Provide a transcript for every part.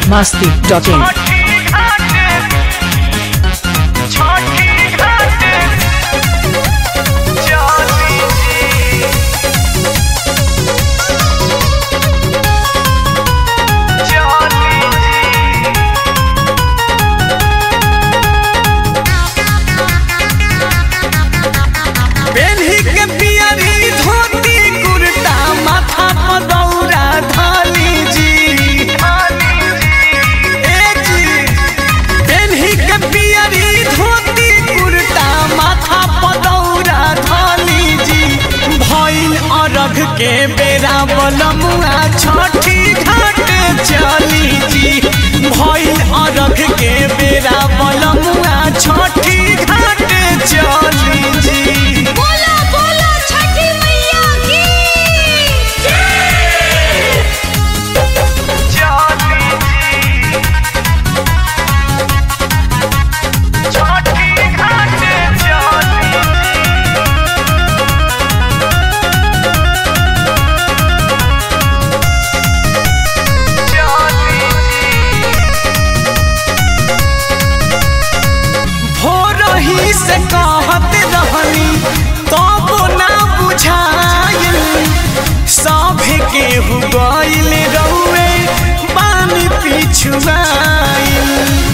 biharmasti.in पेन्ही के पियरी धोती कुर्ता माथा पर दौरा धानी जी ए जी पेन्ही के पियरी धोती कुर्ता माथा पर दौरा धानी जी भइल अरघ के बेरा बलमुआ छठी घाट चली जी भइल अरघ के बेरा बलमुआ छठी घाट चली जी बोलो बोलो छठी मैया की भोरही से कहत रहनी तब ना बुझाइल सभे केहू गइल रउए पानी पिछुआइल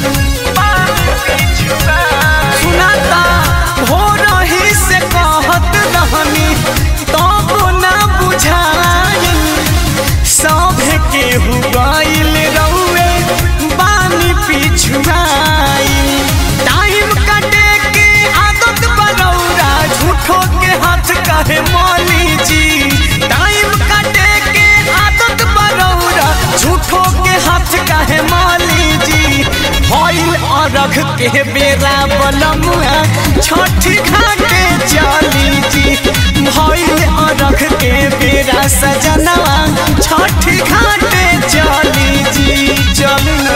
सुनाता भोरही से कहत रहनी तब ना बुझाइल सभे केहू गइल रउए पानी पिछुआइल टाइम कटे के आदत बनौरा झूठो के हाथ कहे मौली जी टाइम कटे के आदत बनौरा झूठो के हाथ कहे मौली जी भइल अरघ के बेरा बलमुआ छठी घाटे चली जी भइल अरघ के बेरा सजनवा छठी घाटे चली जी चलू ना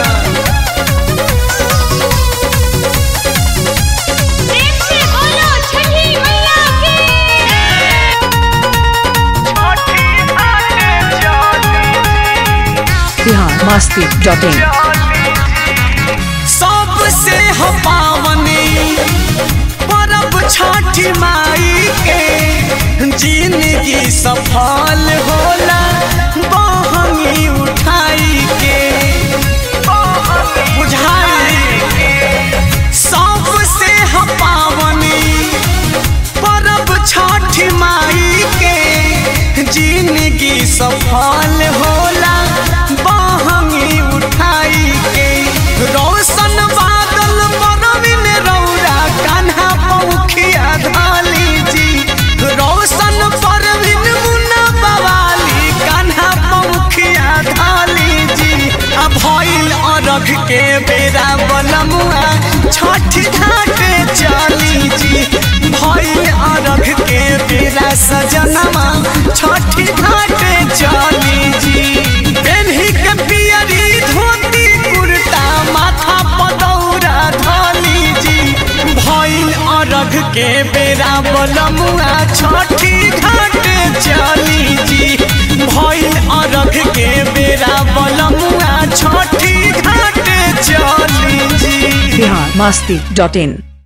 प्रेम से बोलो छठी मैया की biharmasti.in सबसे हो पावनी परब छठी माई के जिंदगी सफल होला बहंगी उठाई के बुझाई सबसे हो पावनी परब छठी माई के जिंदगी सफल होला बहंगी उठाई के रोशन बादल परविन रौरा कान्हा पौखिया धाली जी रोशन परविन मुन्ना बवाली कान्हा पौखिया धाली जी आ भइल अरघ के बेरा बलमुआ छठी घाटे चली जी भइल अरघ के बेरा सजनमा छठी घाटे चली जी पेन्ही के पियरी धोती कुर्ता माथा पदौरा धली जी भइल अरघ के बेरा बलमुआ छठी घाटे चली जी भइल अरघ के बेरा बलमुआ छठी घाटे चली जी biharmasti.in